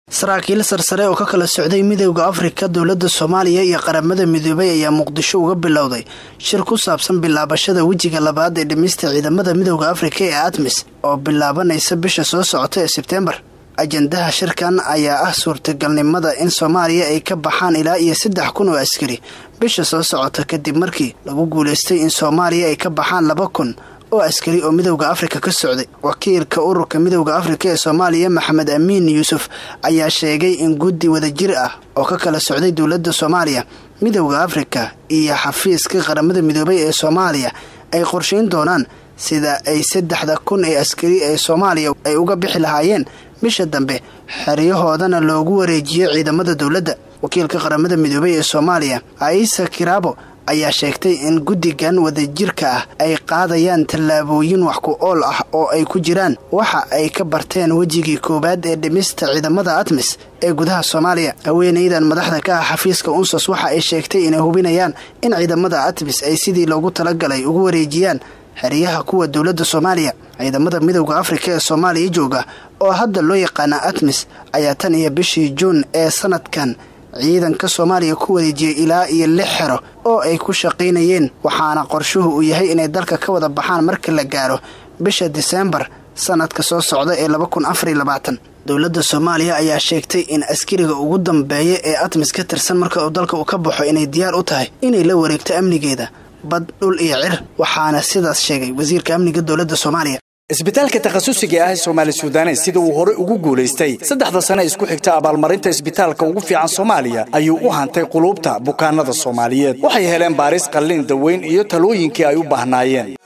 saraakiil sarsare oo ka kala socday midowda afrika dowladda soomaaliya iyo qaramada midoobay ayaa muqdisho uga bilowday shir ku saabsan bilaabashada wejiga labaad ee dhimista ciidamada midowda afrika ee admis oo bilaabanaysa bisha soo socota ee sebtembar ajandaha shirkan ayaa ah suurtagalnimada in soomaaliya ay ka baxaan ilaa iyo saddex kun oo askari bisha soo socota kadib markii lagu guulaystay in soomaaliya ay ka baxaan laba kun oo askari oo midowda afrika ka socday wakiilka ururka midowda afrika ee soomaaliya maxamed amiin yuusuf ayaa sheegay in guddi wadajir ah oo ka kala socday dowladda soomaaliya midowda afrika iyo xafiiska qaramada midoobay ee soomaaliya ay qorshayn doonaan sida ay saddexda kun ee askari ee soomaaliya ay uga bixi lahaayeen bisha dambe xeryahoodana loogu wareejiyo ciidamada dowladda wakiilka qaramada midoobay ee soomaaliya aisa kiraabo ayaa sheegtay in guddigan wadajirka ah ay qaadayaan tallaabooyin wax ku ool ah oo ay ku jiraan waxa ay ka barteen wejigii koowaad ee dhimista ciidamada atmis ee gudaha soomaaliya haweenaydan madaxda ka ah xafiiska unsos waxa ay sheegtay inay hubinayaan in ciidamada atmis ay sidii loogu talagalay ugu wareejiyaan xeryaha kuwa dowladda soomaaliya ciidamada midowda afrika ee soomaaliya jooga oo hadda loo yaqaana atmis ayaa tan iyo bishii juun ee sanadkan ciidanka soomaaliya ku wareejiyay ilaa iyo lix xero oo ay ku shaqaynayeen waxaana qorshuhu uu yahay inay dalka ka wada baxaan marka la gaaro bisha diseembar sanadka soo socda ee laba kun afariy labaatan dowladda soomaaliya ayaa sheegtay in askariga ugu dambeeya ee atmis ka tirsan marka uu dalka uu ka baxo inay diyaar u tahay inay la wareegto amnigeeda bad dhul iyo cir waxaana sidaas sheegay wasiirka amniga dowladda soomaaliya isbitaalka takhasusiga ah ee soomaali suudanes sida uu hore ugu guulaystay saddexda sane isku xigta abaalmarinta isbitaalka ugu fiican soomaaliya ayuu u hantay quluubta bukaanada soomaaliyeed waxay heleen baaris qallin daweyn iyo talooyinkii ay u baahnaayeen